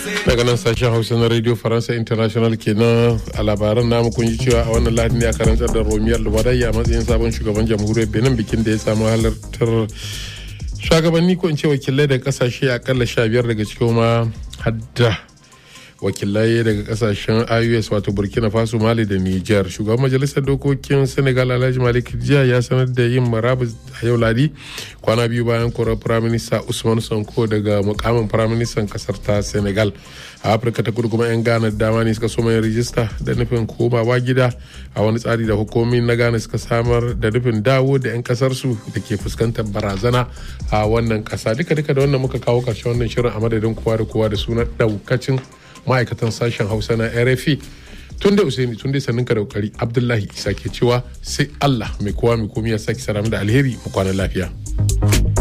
daga nan sashen hausa na radio faransa international kenan a labaran namu kun ji cewa a wannan lahadi ne a karantar da romiyar luwadai a matsayin sabon shugaban jamhuriyar benin bikin da ya samu halartar shugabanni ko in ce wakilai daga kasashe akalla sha biyar daga cikin ma hadda wakilai daga kasashen ios wato burkina faso mali da niger shugaban majalisar dokokin senegal alhaji malik jiya ya sanar da yin marabus a yau ladi kwana biyu bayan korar firaminista usman sonko daga mukamin firaministan kasar ta senegal a afirka ta kudu kuma 'yan ghana dama ne suka soma yin rijista da nufin komawa gida a wani tsari da hukumomi na ghana suka samar da nufin dawo da 'yan kasarsu da ke fuskantar barazana a wannan kasa duka duka da wannan muka kawo karshen wannan shirin a madadin kowa da kowa da sunan daukacin ma'aikatan sashen hausa na rfi tun da usaini tun da sannin ka da kokari abdullahi isa ke cewa sai allah mai kowa mai komi ya sake saramu da alheri mu kwana lafiya.